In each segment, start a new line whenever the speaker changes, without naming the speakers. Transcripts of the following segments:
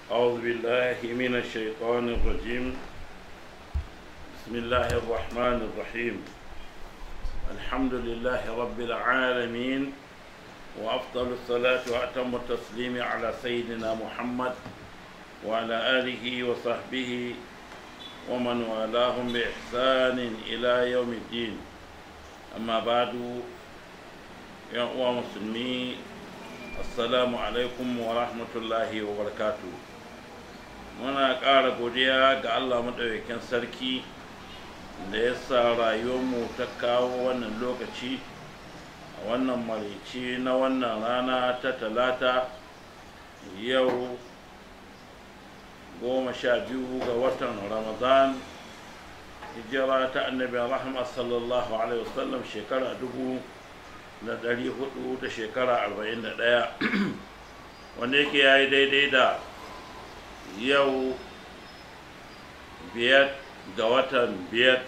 أعوذ بالله من الشيطان الرجيم بسم الله الرحمن الرحيم الحمد لله رب العالمين وأفضل الصلاة وأتم التسليم على سيدنا محمد وعلى آله وصحبه ومن والاهم بإحسان إلى يوم الدين أما بعد يا أخوة مسلمين assalamu alaikum wa rahmatullahi wa barakatu muna ƙara godiya ga allah maɗaukakin sarki da ya sa rayuwarmu ta kawo wannan lokaci a wannan marici na wannan rana ta talata yau goma sha biyu ga watan ramadan hijira ta annabi rahama sallallahu alaihi wasallam shekara dubu na ɗari hudu da shekara arba'in da ɗaya wanda yake ya yi daidai da yau biyar ga watan biyar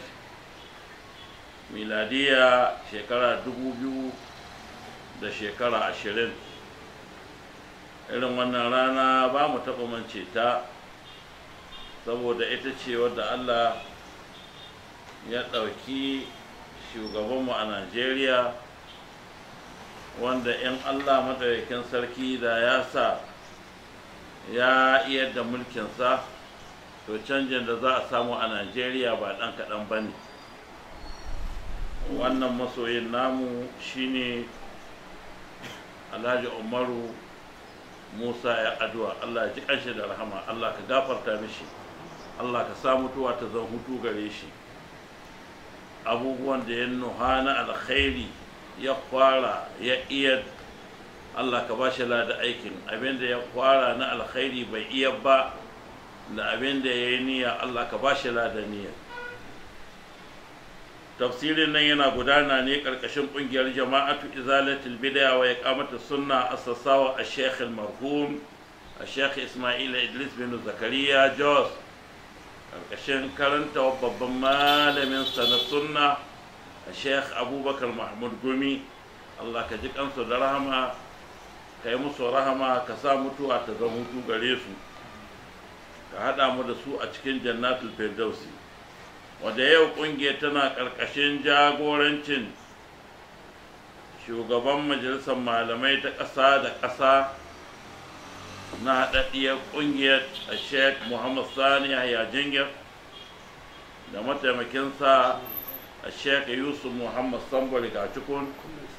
miladiya shekara dubu biyu da shekara ashirin irin wannan rana ba mu taɓa mance ta saboda ita ce wadda allah ya ɗauki shugabanmu a najeriya wanda in Allah madaukakin sarki da ya sa ya iya da mulkinsa to canjin da za a samu a Najeriya ba ɗan kaɗan ba ne wannan masoyin namu shine Alhaji Umaru Musa ya addu'a Allah ya ji ƙanshi da rahama Allah ka gafarta mishi Allah ka sa mutuwa ta zan hutu gare shi abubuwan da ya nuha na alkhairi ya fara ya iya Allah ka ba shi lada aikin abinda ya fara na alkhairi bai iya ba da abinda ya yi niyya Allah ka ba shi lada niyya tafsirin nan yana gudana ne karkashin kungiyar jama'atu izalatul bid'a wa iqamatu sunna assasawa a-sheikh al-marhum a-sheikh Ismail Idris bin Zakariya Jos karkashin karanta babban malamin sa na sunna sheikh abubakar mahmud gumi allah ka ji kansu da rahama ka yi musu rahama ka sa mutuwa ta zama hutu gare su ka haɗa mu da su a cikin jannatul firdausi wadda yau ƙungiyar tana ƙarƙashin jagorancin shugaban majalisar malamai ta ƙasa da ƙasa na haɗaɗɗiyar ƙungiyar a sheikh muhammad sani yahya jingir da mataimakinsa a sheikh yusuf muhammad sambari gacikun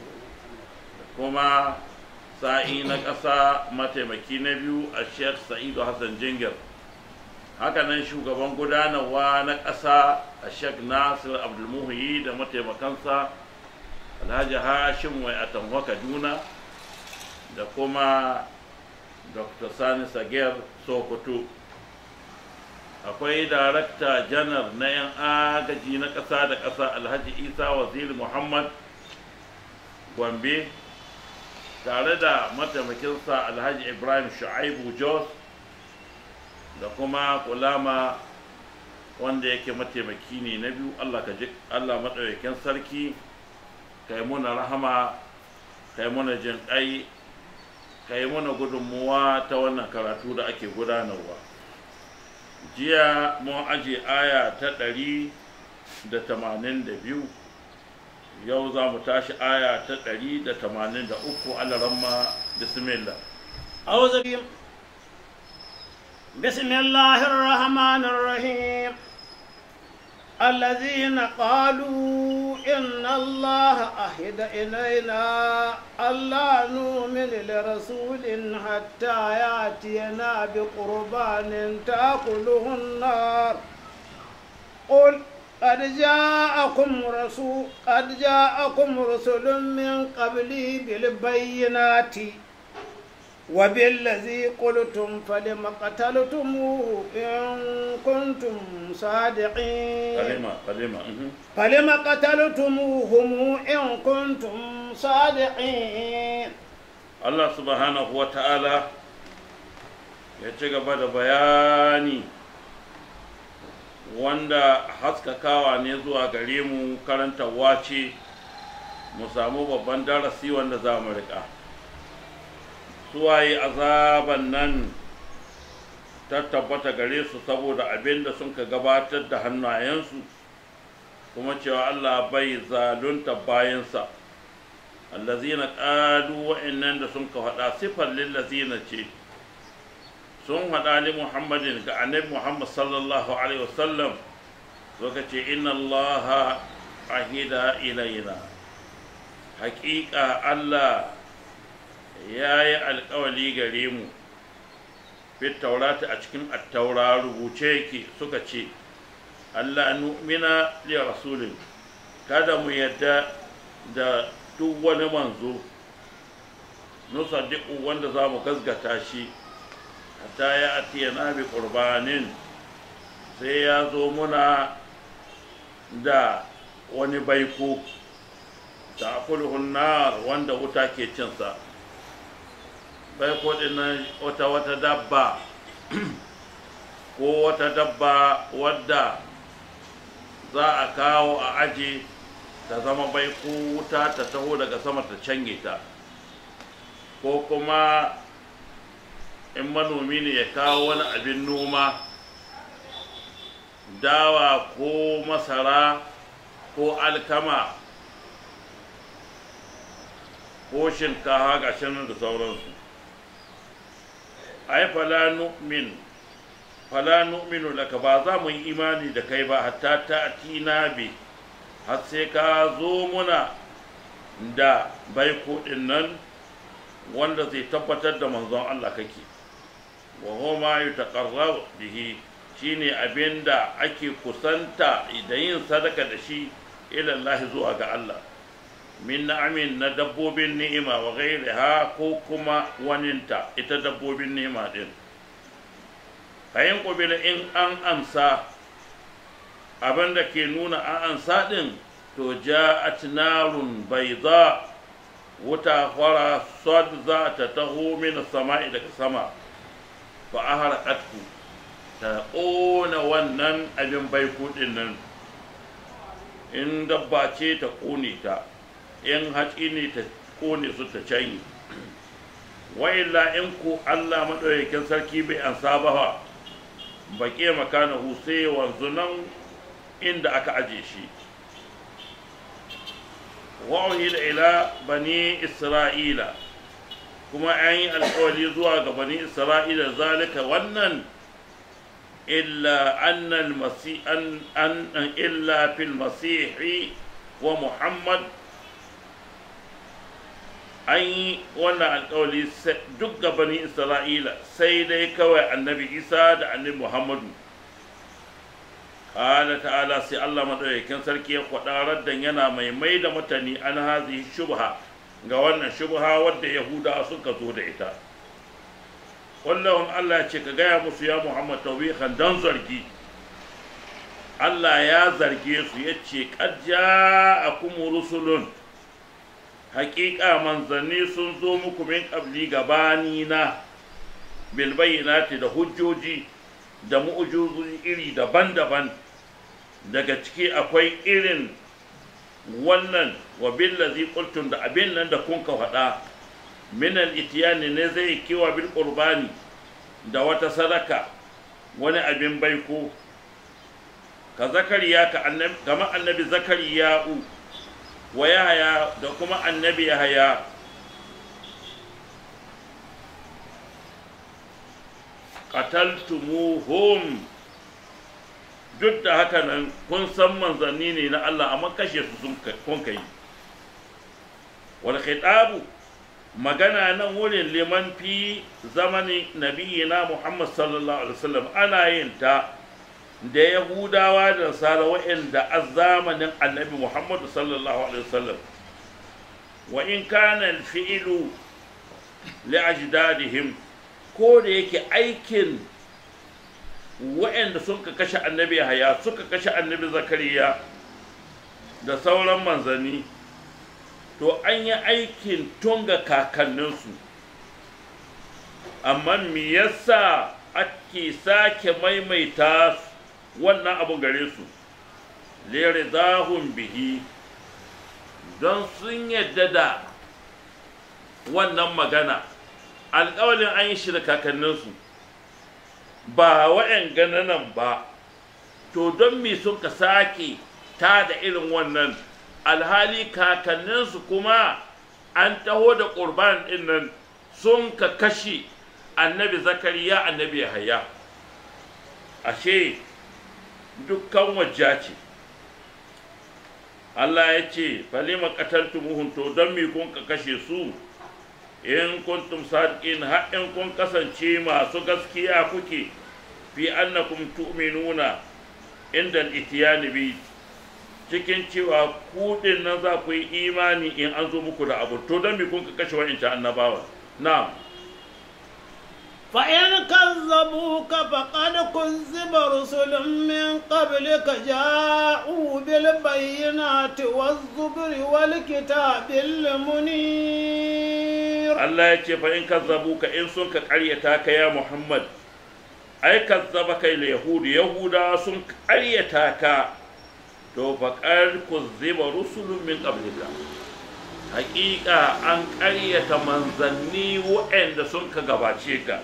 kuma sa'i na ƙasa mataimaki na biyu a sheikh sa'idu hassan jingir hakanan shugaban gudanarwa na ƙasa a sheikh nasir abdulmuhi da mataimakansa alhaji hashim wai atamwa kaduna da kuma dr sani sagir sokoto akwai darakta janar na 'yan agaji na ƙasa da ƙasa alhaji isa waziri muhammad gombe tare da mataimakinsa alhaji ibrahim shu'aibu jos da kuma kulama wanda yake mataimaki ne na biyu allah ka ji allah maɗaukakin sarki kai muna rahama kai muna jin ƙai kai muna gudunmuwa ta wannan karatu da ake gudanarwa jiya mun aje aya ta ɗari da tamanin da biyu yau za mu tashi aya ta ɗari da tamanin da uku alaramma bismillah
أعوذ بالله بسم الله الرحمن الرحيم الذين قالوا إن الله أهد إلينا ألا نؤمن لرسول حتى يأتينا بقربان تأكله النار قل قد جاءكم رسول قد جاءكم رسل من قبلي بالبينات وبالذي قلتم فلم قتلتموه إن كنتم صادقين
kalima kalima mhm.
فلم قتلتموهم إن كنتم صادقين
Allah subhanahu wa ta'ala ya ci gaba da bayani wanda haskakawa ne zuwa gare mu karantarwa ce mu samu babban darasi wanda za mu riƙa suwaye azaban nan ta tabbata gare su saboda abin da sun ka gabatar da hannayensu kuma cewa Allah bai zalunta bayansa allazina qalu wa'annan da sun ka faɗa sifar lillazina ce sun faɗa li muhammadin ga annabi muhammad sallallahu alaihi wasallam suka ce inna allaha ahida ilaina haƙiƙa Allah ya yi alƙawali gare mu fit taurata a cikin attaura rubuce yake suka ce Allah nu'mina li rasulin kada mu yadda da duk wani manzo nusaddiqu wanda za mu gasgata shi hatta ya atiyana bi qurbanin sai ya zo muna da wani baiko ta nar wanda wuta ke cinsa baiko din nan wata wata dabba ko wata dabba wadda za a kawo a aji ta zama baiko wuta ta taho daga sama ta cange ta ko kuma in manomi ne ya kawo wani abin noma dawa ko masara ko alkama ko shinkafa ga nan da sauransu ai fala nu'min fala nu'minu laka ba za mu yi imani da kai ba hatta ta tina bi har sai ka zo muna da baiko din nan wanda zai tabbatar da manzon Allah kake wa huma yutaqarrabu bihi shine abinda ake kusanta da yin sadaka da shi ila Allah zuwa ga Allah min na'amin na dabbobin ni'ima wa ghairiha ko kuma waninta ita dabbobin ni'ima din kayan kubila in an amsa abinda ke nuna an amsa din to ja'at narun bayda wuta fara sad za ta taho min sama'i daga sama fa aharaqatku ta ƙona wannan abin baiku din nan in dabba ce ta ƙone ta in hatsi ne ta ƙone su ta canyi wa'illa in ku Allah maɗaukakin sarki bai an saba baƙe makana sai wanzu nan inda aka aje shi wa'uhi da ila bani isra'ila kuma an yi alƙawari zuwa ga bani isra'ila zalika wannan illa annal masi an an illa fil masihi wa muhammad an yi wannan alkawali duk ga bani isra'ila sai dai kawai annabi isa da annabi muhammadu ƙala ta'ala sai allah maɗaukakin sarki ya kwaɗa raddan yana mai mai da mutane an hazi shubha ga wannan shubha wadda yahuda suka zo da ita wallahun allah ce ka gaya musu ya muhammad tawihan don zargi allah ya zarge su ya ce ƙajja a kuma rusulun haƙiƙa manzanni sun zo muku min ƙabli gabani na bilbayinati da hujjoji da mu'ujizoji iri daban-daban daga ciki akwai irin wannan wa billazi qultum da abin nan da kun ka faɗa min al-itiyani ne zai kiwa bil qurbani da wata sadaka wani abin baiko ka zakariya ka annabi kamar annabi zakariya'u wa yahaya da kuma annabi yahaya qataltumuhum duk da haka nan kun san manzanni ne na Allah amma kashe su sun kun kai wal khitabu magana nan wurin liman fi zamanin nabiyina Muhammad sallallahu alaihi wasallam ana yin ta da yahudawa da nasara wa'anda a zamanin annabi Muhammad sallallahu alaihi wasallam wa in kana al-fi'lu li ajdadihim ko da yake aikin wa'anda suka kashe annabi haya suka kashe annabi zakariya da sauran manzanni to an yi aikin tunga kakanninsu amma me yasa ake sake maimaita wannan abin gare su lere zahun bihi don sun yadda da wannan magana alƙawalin an yi shi da kakanninsu ba wa'yan gananan ba to don me sun ka sake ta da irin wannan alhali kakanninsu kuma an taho da ƙurban ɗin nan sun ka kashe annabi zakariya annabi yahaya ashe dukkan wajja ce Allah ya ce falima qataltumuhum to don me kun ka kashe su in kuntum sadiqin har in kun kasance masu gaskiya kuke fi annakum tu'minuna inda al-itiyani bi cikin cewa ku din nan za ku yi imani in an zo muku da abu to don me kun ka kashe wa'inta annabawa na'am
فإن كذبوك فقد كذب رسل من قبلك جاءوا بالبينات والزبر والكتاب المنير
Allah ya ce fa in kazzabuka in sun ka ƙaryata ka ya Muhammad ai kazzaba kai la yahudu yahuda sun ƙaryata ka to fa qad kuzziba rusulun min qablika haƙiƙa an ƙaryata manzanni waɗanda sun ka gabace ka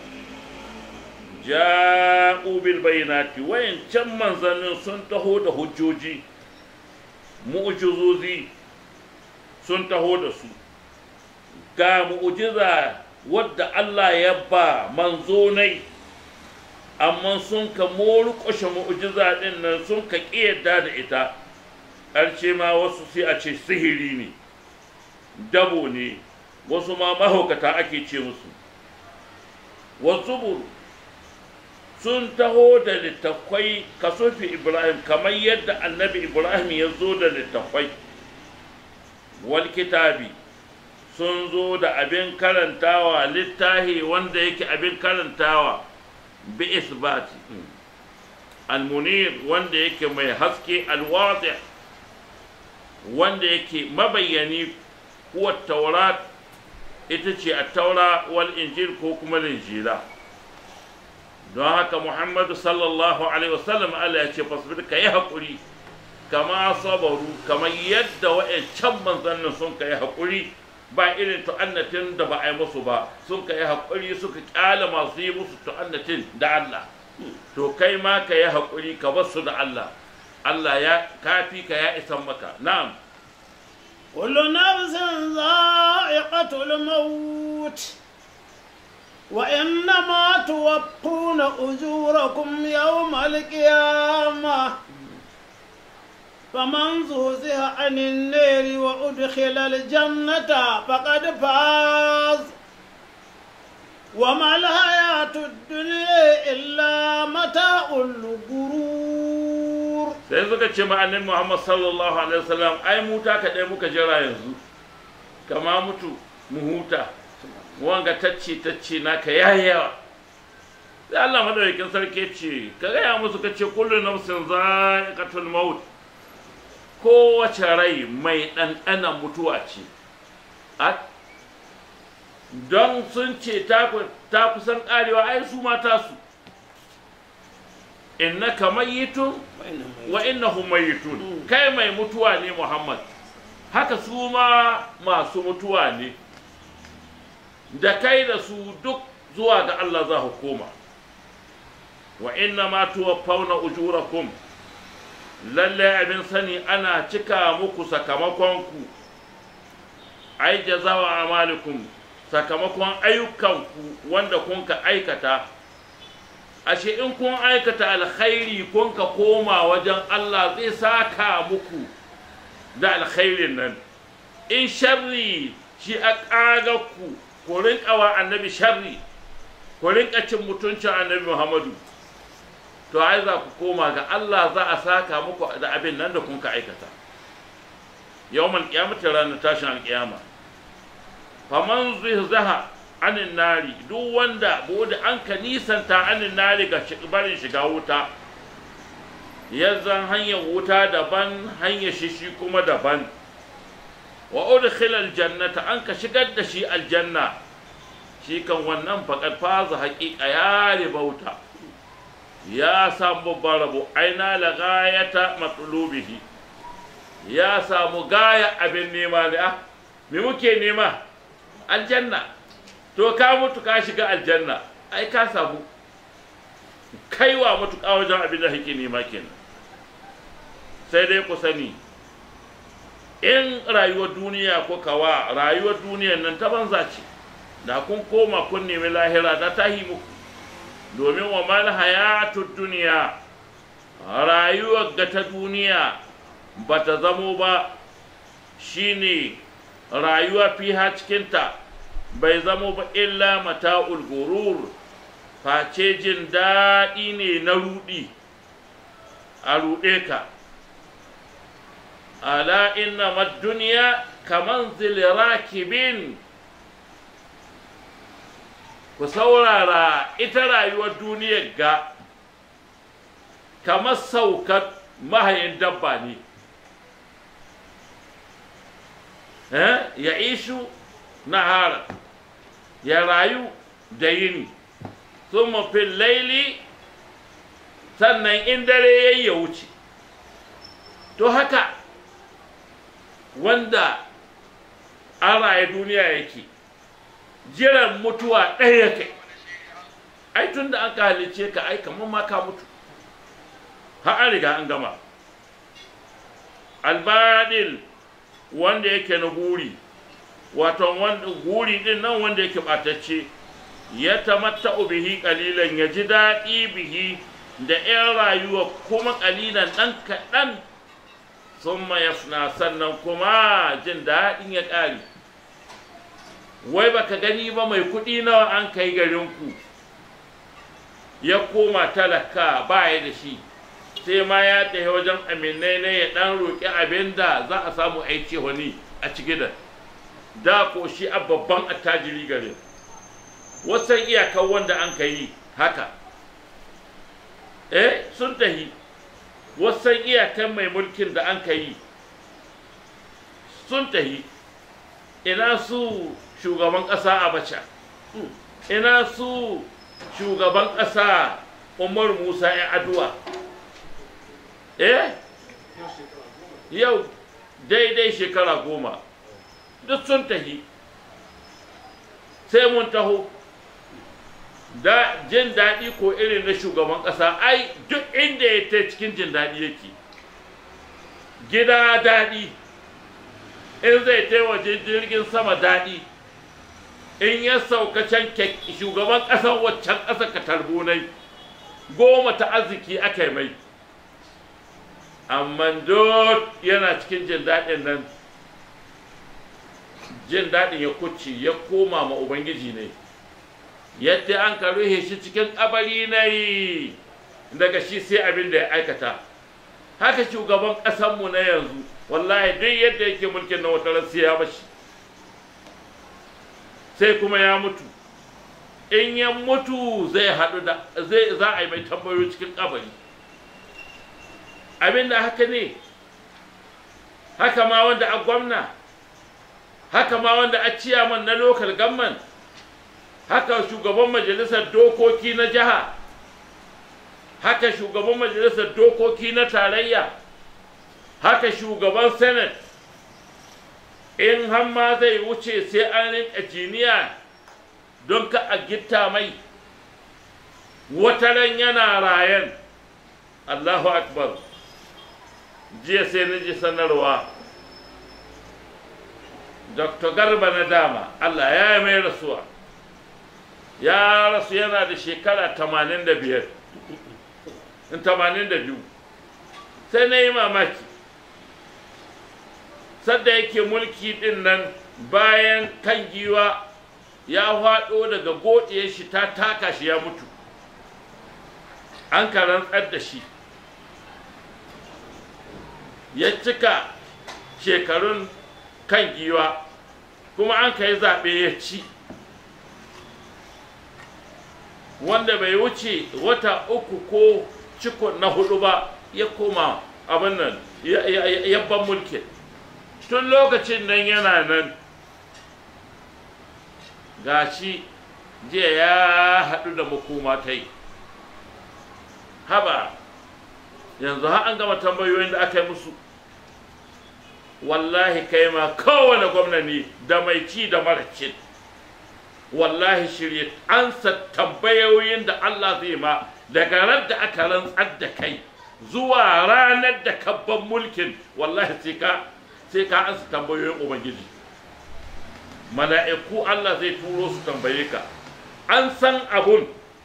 ja'u bil bayinati wayancan manzannin sun taho da hujjoji mu'jizozi sun taho da su ga mu'jiza wadda Allah ya ba manzonai amma sun ka morƙushe mu'jiza din nan sun ka ƙiyarda da ita ƙarshe ma wasu sai a ce sihiri ne dabo ne wasu ma mahaukata ake ce musu wasu sun taho da littattafai kasufi ibrahim kamar yadda annabi ibrahim ya zo da littattafai wal kitabi sun zo da abin karantawa littahi wanda yake abin karantawa bi isbati almunir wanda yake mai haske alwadi wanda yake mabayyani kuwa taurat ita ce a taura wal injil ko kuma linjila don haka muhammadu sallallahu alaihi wasallam Allah ya ce fasbir ka yi haƙuri kama sabaru kamar yadda wa'ancan manzannin sun ka yi haƙuri ba irin tu'annatin da ba a yi musu ba sun ka yi haƙuri suka ƙyale masu yi musu tu'annatin da Allah to kai ma ka yi haƙuri ka bar su da Allah Allah ya kafi ka ya isan maka na'am
كل نفس ذائقة الموت وإنما توفون أجوركم يوم القيامة فمن زوزها عن النار وأدخل الجنة فقد فاز وما الحياة الدنيا إلا متاع الغرور
sai suka ce ma'anin Muhammad sallallahu alaihi wasallam ai muta ka dai muka jira yanzu kama mutu mu huta wanga tacce tacce naka yayi yawa sai Allah madaukakin sarki ce ka gaya musu ka ce kullu nafsin za'iqatul maut kowace rai mai ɗanɗanan mutuwa ce don sun ce ta kusan ƙarewa ai su mata su innaka mayyitun wa innahum mayyitun kai mai mutuwa ne Muhammad haka su ma masu mutuwa ne da kai da su duk zuwa ga Allah za ku koma wa inna ma tuwaffawna ujurakum lalle abin sani ana cika muku sakamakonku ai jazawa amalikum sakamakon ayyukanku wanda kun ka aikata ashe in kun aikata alkhairi kun ka koma wajen Allah zai saka muku da alkhairin nan in sharri shi a ƙaga ku ku rinƙa wa annabi sharri ku rinƙa cin mutuncin annabi Muhammadu to ai za ku koma ga Allah za a saka muku da abin nan da kun ka aikata yawmal qiyamati ranar tashin alƙiyama faman zaha anin nari duk wanda bude an ka nisanta anin nari ga barin shiga wuta ya zan hanyar wuta daban hanyar shishi kuma daban wa udkhila aljannata an ka shigar da shi aljanna shi kan wannan faqad faza haqiqa ya ribauta ya samu babban rabo aina la gayata matlubihi ya samu gaya abin nema ne ah me muke nema aljanna to ka mutu ka shiga aljanna ai ka samu kaiwa matuƙa wajen abin da kake nema kenan sai dai ku sani in rayuwar duniya ko kawa rayuwar duniyar nan ta banza ce da kun koma kun nemi lahira da ta yi muku domin wa mal hayatud duniya rayuwar ga ta duniya ba ta zamo ba shine rayuwa fiha cikinta bai zamo ba illa mata'ul gurur face jin daɗi ne na ruɗi a ruɗe ka ala inna duniya kaman rakibin ku saurara ita rayuwar duniyar ga kamar saukar mahayin dabba ne ya ishu nahara ya rayu da yini sun fil laili sannan in dare ya ya wuce to haka wanda an raye duniya yake jiran mutuwa ɗaya kai ai tun da an ka halice ka ai kamar ma ka mutu har an riga an gama albadil wanda yake na guri wato wanda guri din nan wanda yake ɓatacce ya tamatta bihi ƙalilan ya ji daɗi bihi da 'yan rayuwa kuma ƙalilan ɗan kaɗan sun yafna sannan kuma jin daɗin ya ƙare wai baka gani ba mai kuɗi nawa an kai garinku ya koma talaka ba ya da shi sai ma ya tafi wajen aminai ne ya ɗan roƙi abin da za a samu aiki wani a ciki da da ko shi a babban attajiri gare wasan iyakar wanda an ka yi haka eh sun tahi wasan iyakan mai mulkin da an ka yi sun tahi ina su shugaban ƙasa abacha ina su shugaban ƙasa umar musa ya aduwa eh yau daidai shekara goma duk sun tahi sai mun taho da jin daɗi ko irin na shugaban ƙasa ai duk inda ya ta cikin jin daɗi yake gida daɗi in zai ta waje jirgin sama daɗi in ya sauka can shugaban ƙasar waccan ƙasa ka tarbunai goma ta arziki aka yi mai amma duk yana cikin jin daɗin nan jin daɗin ya kuci ya koma ma ubangiji ne yadda an ka ruhe shi cikin ƙabari ne daga shi sai abin da ya aikata haka shugaban ƙasanmu na yanzu wallahi duk yadda yake mulkin na wata sai ya bashi sai kuma ya mutu in ya mutu zai haɗu da zai za a yi mai tambayoyi cikin ƙabari abin da haka ne haka ma wanda a gwamna haka ma wanda a ciyaman na lokal gamman haka shugaban majalisar dokoki na jiha haka shugaban majalisar dokoki na tarayya haka shugaban senate in hamma zai wuce sai an rinka jiniya don ka a gitta mai wataran yana rayan allahu akbar jiya sai na ji sanarwa dr garba na dama allah ya yi mai rasuwa ya rasu yana da shekara 85 82 sai na yi mamaki sadda yake mulki din nan bayan kan giwa ya faɗo daga godiyar shi ta taka shi ya mutu an karantsar da shi ya cika shekarun kan giwa kuma an ka yi zaɓe ya ci wanda bai wuce wata uku ko ciko na hudu ba ya koma abin nan yabban mulkin tun lokacin nan yana nan gashi jiya ya haɗu da makoma ta yi haba yanzu har an gama tambayoyin da aka yi musu wallahi kai ma kowane gwamna ne da mai ci da mara cin wallahi shirye ansa tambayoyin da Allah zai ma daga ran da aka rantsar da kai zuwa ranar da kabban mulkin wallahi sai ka sai ka ansa tambayoyin ubangiji mala'iku Allah zai turo su tambaye ka an san abun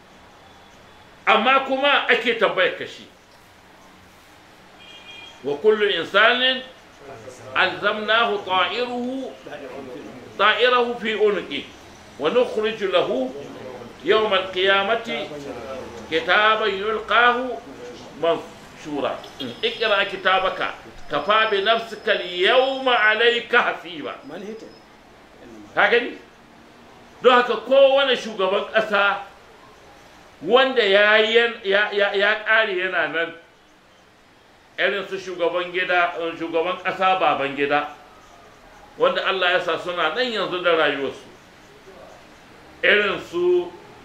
amma kuma ake tambayar ka shi wa kullu insanin alzamnahu ta'iruhu طائره في عنقه ونخرج له يوم القيامة كتابا يلقاه منشورا اقرأ كتابك كفى بنفسك اليوم عليك حسيبا هكذا don haka kowane shugaban ƙasa wanda ya ƙare yana nan irin su shugaban gida shugaban ƙasa baban gida wanda Allah ya sa suna nan yanzu da rayuwarsu irin su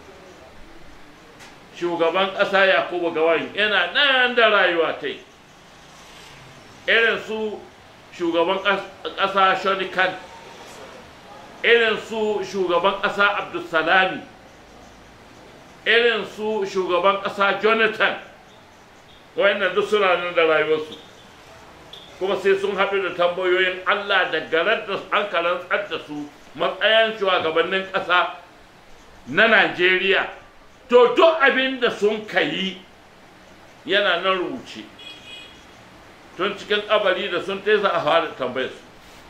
shugaban ƙasa Yakubu Gawain yana nan da rayuwa ta irin su shugaban ƙasa Shonikan irin su shugaban ƙasa Abdulsalami irin su shugaban ƙasa Jonathan wayannan duk suna nan da rayuwarsu kuma sai sun haɗu da tambayoyin Allah da garar da an karantsar da su matsayin shugabannin ƙasa na Najeriya to duk abin da sun kayi yana nan rubuce tun cikin kabari da sun tesa a fara tambayar su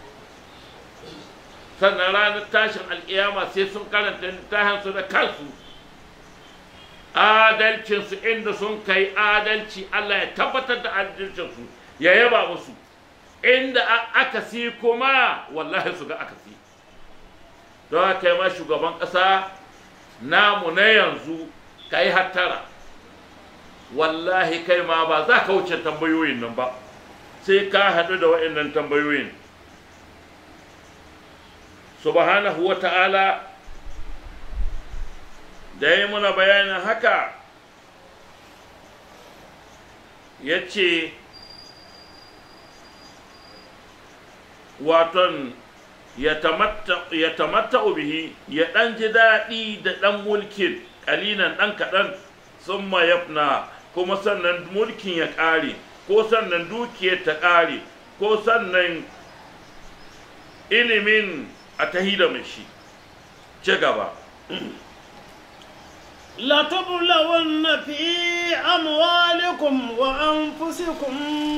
sannan ranar tashin alƙiyama sai sun karanta littafinsu da kansu adalcinsu inda sun kai adalci Allah ya tabbatar da adalcinsu ya yaba musu inda aka si kuma wallahi su ga aka si don haka ma shugaban ƙasa namu na yanzu ka yi hattara wallahi kai ma ba za ka wuce tambayoyin nan ba sai ka haɗu da waɗannan tambayoyin subhanahu wa ta'ala da ya muna bayanin haka ya ce waton ya tamatta bihi ya ɗan ji daɗi da ɗan mulkin ƙalinan ɗan kaɗan sun yafna kuma sannan mulkin ya ƙare ko sannan dukiyar ta ƙare ko sannan ilimin a tahi da shi ci gaba
لتبلون في أموالكم وأنفسكم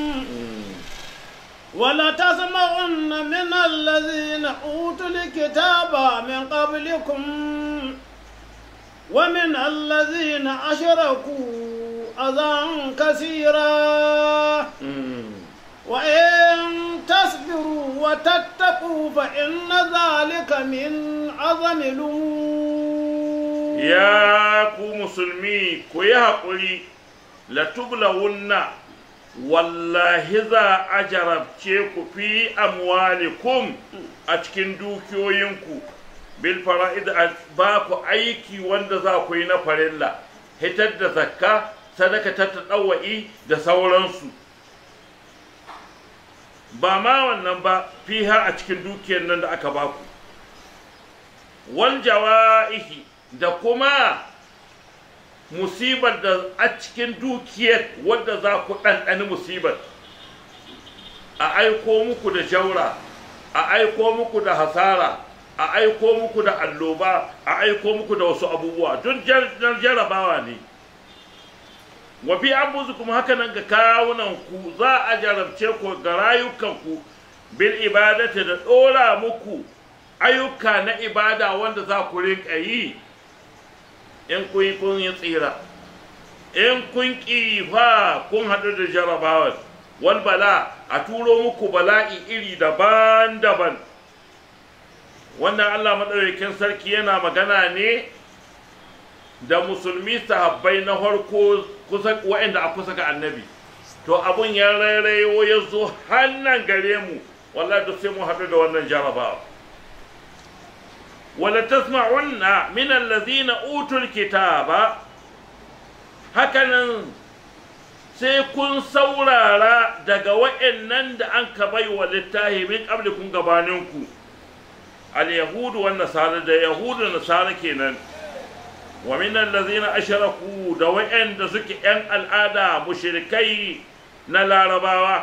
ولتسمعن من الذين أوتوا الكتاب من قبلكم ومن الذين أشركوا أذى كثيرا وإن تصبروا وتتقوا فإن ذلك من عظم الأمور
ya ku musulmi ku yi haƙuri latublawunna wallahi za a jarabce ku fi amwalikum a cikin dukiyoyinku bil fara'id ba ku aiki wanda za ku yi na farilla hitar da zakka sadaka ta taɗawa'i da sauransu ba ma wannan ba fiha a cikin dukiyar nan da aka baku wal jawa'ihi da kuma musibar da a cikin dukiyar wadda za ku ɗanɗani musibar a aiko muku da jaura a aiko muku da hasara a aiko muku da alloba a aiko muku da wasu abubuwa duk jarabawa ne wa fi kuma haka nan ga kawunan ku za a jarabce ku ga rayukanku bil ibadati da ɗora muku ayyuka na ibada wanda za ku rinka yi in kun yi kun yi tsira in kun ƙi fa kun haɗu da jarabawar wal bala a turo muku bala'i iri daban-daban wannan Allah maɗaukakin sarki yana magana ne da musulmi sahabbai na farko kusa waɗanda a kusa ga annabi to abun ya rairayo ya zo hannan gare mu wallahi duk sai mu haɗu da wannan jarabawa wala tasma'unna min allazina utul kitaba hakanan sai kun saurara daga wa'annan da an ka bai wa littahi min qablikum gabaninku al yahudu wan nasara da yahudu da nasara kenan wa minan lazina asharaku da wa'anda suke ‘yan al'ada mushrikai na larabawa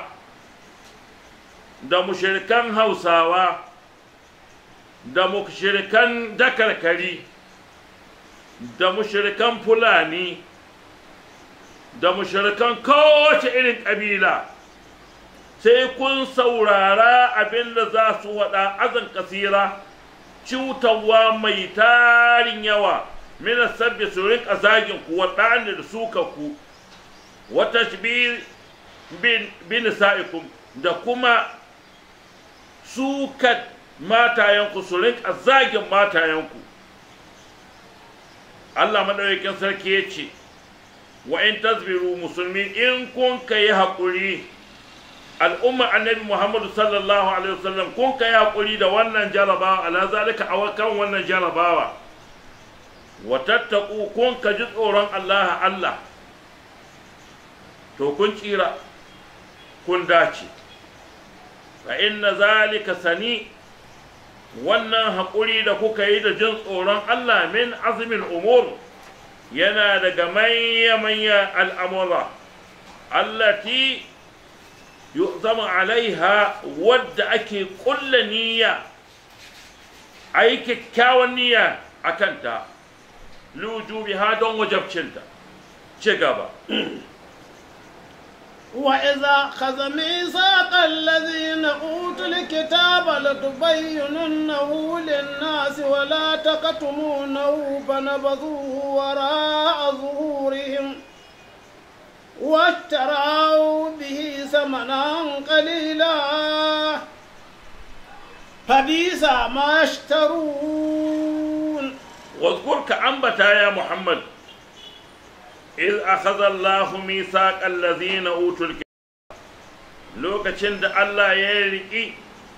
da mushrikan hausawa da mushrikan dakarkari da mushrikan fulani da mushrikan kowace irin ƙabila sai kun saurara abin da za su waɗa azan kasira cutarwa mai tarin yawa mina sabbi su rinka zagin ku waɗanda da suka ku wata bin sa'ikum da kuma suka matayenku su rinka zagin matayenku Allah maɗaukakin sarki ya ce wa in tasbiru musulmi in kun ka yi haƙuri al'umma annabi muhammadu sallallahu alaihi wasallam kun ka yi haƙuri da wannan jarabawa ala zalika a kan wannan jarabawa wa tattaku kun ka ji tsoron Allah Allah to kun tsira kun dace fa inna zalika sani wannan haƙuri da kuka yi da jin tsoron Allah min azumin umur yana daga manya-manya al'amura allati yu'zamu alaiha wadda ake ƙulla niyya a yi kyakkyawan niyya a kanta lujubiha don wajabcinta ci gaba
وإذا خذ ميثاق الذين أوتوا الكتاب لتبيننه للناس ولا تكتمونه فنبذوه وراء ظهورهم واشتروا به ثمنا قليلا فبئس ما يشترون
واذكرك أنبتا يا محمد إذ أخذ الله ميثاق الذين أوتوا الكتاب lokacin da Allah ya riƙi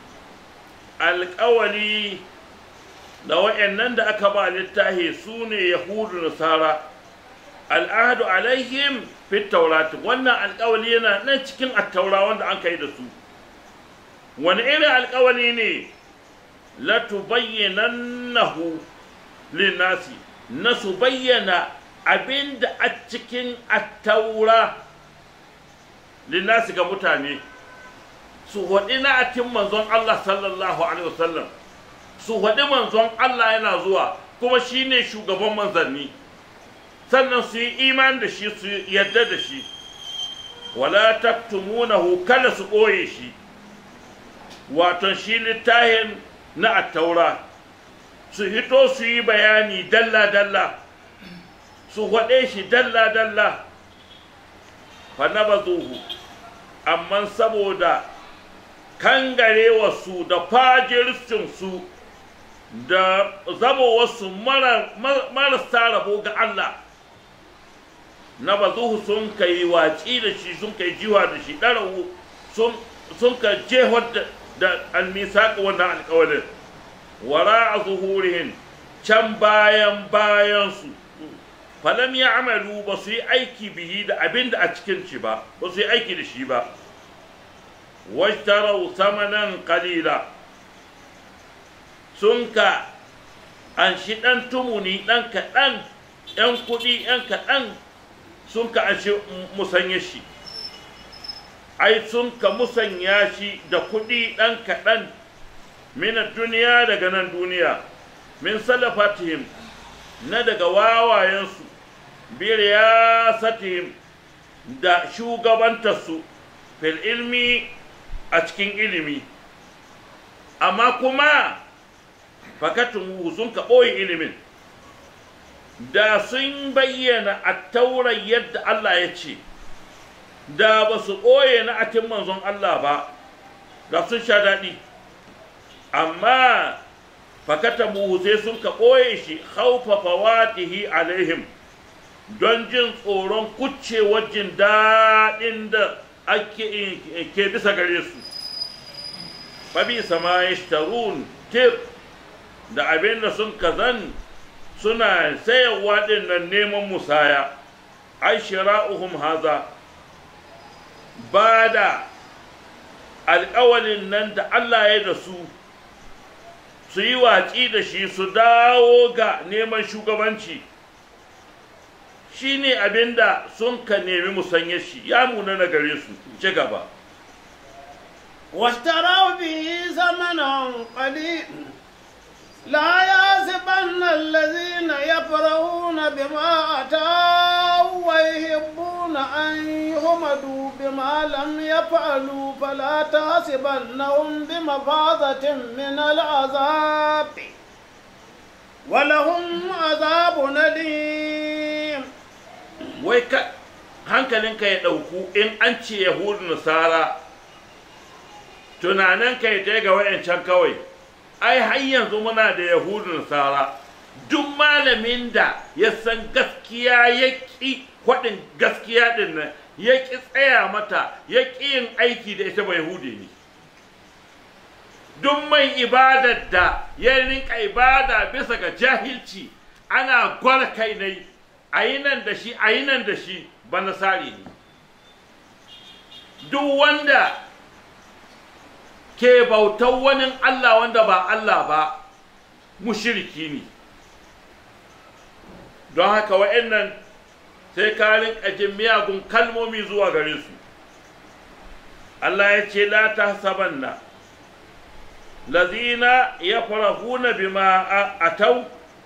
alƙawali da wa'annan da aka ba littahi su ne yahudu nasara al'ahadu alaihim fit taurati wannan alƙawali yana nan cikin attaura wanda an kai da su wani irin alƙawali ne la tubayyinannahu linnasi na su bayyana abin da a cikin attaura linnasi ga mutane su haɗi na atin manzon Allah sallallahu alaihi wasallam su haɗi manzon Allah yana zuwa kuma shi ne shugaban manzanni sannan su yi iman da shi su yadda da shi wala taktumunahu kada su ɓoye shi waton shi littahin na attaura su hito su yi bayani dalla-dalla su haɗe shi dalla-dalla fa na bazuhu amma saboda kangarewarsu da fajircinsu da zamowarsu marasa rabo ga Allah na bazuhu sun kai watsi da shi sun kai jiwa da shi ɗarahu sun ka jehar da almisaƙa wannan alƙawalin wara a zuhurihin can bayan bayansu falam ya amalu ba su yi aiki bihi da abin da a cikin shi ba ba su yi aiki da shi ba washtarau samanan kalila sun ka an shi ɗan tumuni ɗan kaɗan ‘yan kuɗi ‘yan kaɗan sun ka an shi musanya shi ai sun ka musanya shi da kuɗi ɗan kaɗan mina duniya daga nan duniya min salafatihim na daga wawayensu biriyasatihim da shugabantarsu fil ilmi a cikin ilimi amma kuma fakatun sun ka ɓoye ilimin da sun bayyana a taurar yadda Allah ya ce da ba su ɓoye na atin manzon Allah ba da sun sha daɗi amma fakatamuhu sai sun ka ɓoye shi haufa fawatihi alaihim don jin tsoron kuccewar jin daɗin da ake ke bisa gare su fabi sama ya shtarun tir da abin da sun kazan suna sayarwa ɗin nan neman musaya ai shira'uhum haza ba da alƙawalin nan da Allah ya da su su yi watsi da shi su dawo ga neman shugabanci shine abinda sun ka nemi musanye shi ya muna na gare su ci gaba
واشتروا به ثمنا قليلا لا يحسبن الذين يفرحون بما أتوا ويحبون أن يحمدوا بما لم يفعلوا فلا تحسبنهم بمفازة من العذاب ولهم عذاب أليم
wai ka hankalinka ya ɗauku in an ce yahudu nasara tunaninka ya tai ga wayancan kawai ai har yanzu muna da yahudu nasara duk malamin da ya san gaskiya ya ƙi kwaɗin gaskiya ɗin nan ya ƙi tsaya mata ya ƙi yin aiki da ita ba yahudi ne duk mai ibadar da ya rinka ibada bisa ga jahilci ana gwar kai ne a yi nan da shi a yi nan da shi ba nasari ne duk wanda ke bautar wani Allah wanda ba Allah ba mushiriki ne don haka wa'annan sai ka rinka jin miyagun kalmomi zuwa gare su Allah ya ce la ta sabanna lazina ya farahuna bima a tau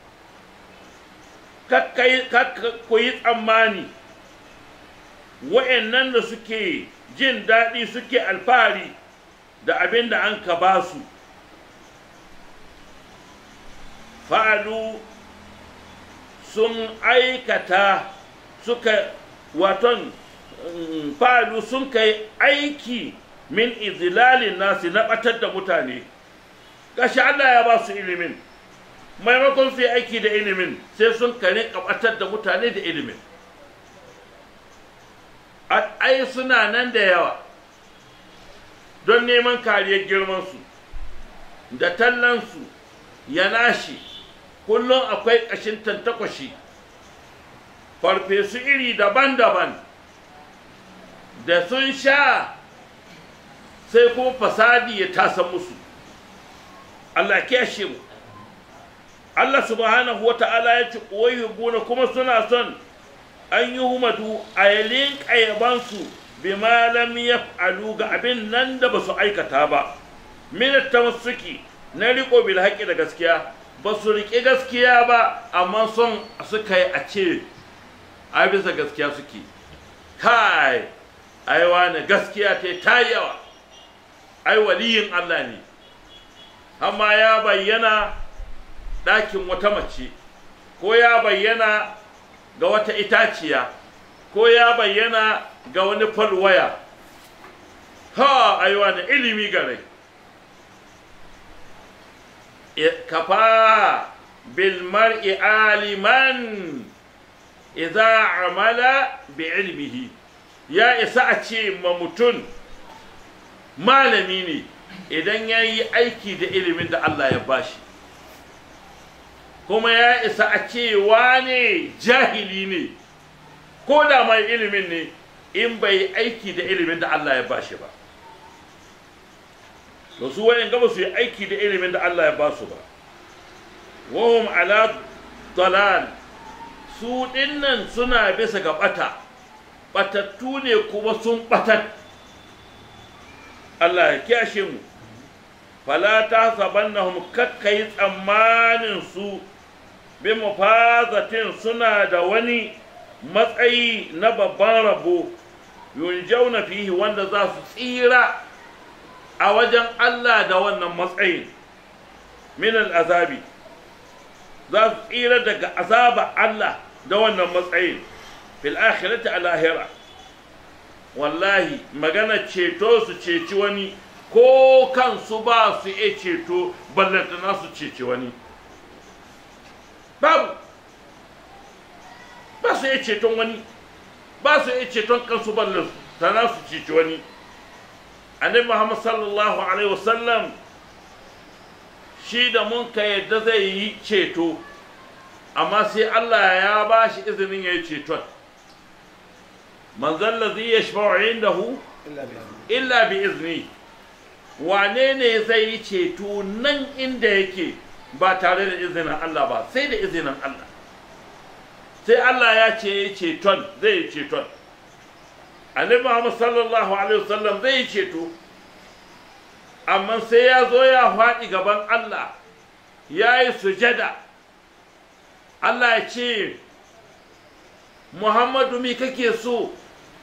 ku yi tsammani wa'annan da suke jin daɗi suke alfahari da abin da an ka ba su fa'alu sun aikata suka waton fa'alu sun kai aiki min izilalin nasi na ɓatar da mutane gashi Allah ya ba su ilimin maimakon su yi aiki da ilimin sai sun kare ɓatar da mutane da ilimin ai suna nan da yawa don neman kariyar girmansu da tallansu ya nashi kullum akwai ƙashin tantakwashi farfesu iri daban-daban da sun sha sai kuma fasadi ya tasa musu Allah kyashe mu Allah subhanahu wa ta'ala ya ci buna kuma suna son an yi humadu a yalin ƙayabansu bima lam yaf'alu ga abin nan da ba su aikata ba min tamassuki na riko bil haqqi da gaskiya ba su riƙe gaskiya ba amma son suka yi a ce a bisa gaskiya suke kai ai wani gaskiya ta ta yawa ai waliyin Allah ne amma ya bayyana ɗakin wata mace ko ya bayyana ga wata itaciya ko ya bayyana ga wani falwaya ha aiwa da ilimi gare kafa bil mar'i aliman idza amala bi ilmihi ya isa a ce ma mutum malami ne idan ya yi aiki da ilimin da Allah ya bashi kuma ya isa a ce wane jahili ne ko da mai ilimin ne in bai aiki da ilimin da Allah ya bashi ba to su wayan gaba su yi aiki da ilimin da Allah ya basu ba wahum ala dalal su dinnan suna bisa ga bata batattu ne kuma sun batat Allah ya kyashe mu fala ta sabannahum kakkai tsammanin su bi mafazatin suna da wani matsayi na babban rabo yunjauna fihi wanda za su tsira a wajen Allah da wannan matsayin min azabi za su tsira daga azaba Allah da wannan matsayin fil akhirati a lahira wallahi magana ceto su ceci wani ko kansu ba su iya ceto ballantana su ceci wani babu ba su iya ceton wani ba su iya ceton kansu ballantana su ceci wani annabi muhammad sallallahu alaihi wasallam shi da mun ka yadda zai yi ceto amma sai Allah ya ba shi izinin ya yi ceton manzan lazi ya shafa indahu illa bi izni wane ne zai yi ceto nan inda yake ba tare da izinin Allah ba sai da izinin Allah sai Allah ya ce ya ceton zai yi ceton annabi Muhammad sallallahu alaihi wasallam zai yi ceto amma sai ya zo ya faɗi gaban Allah ya yi sujada Allah ya ce Muhammadu mi kake so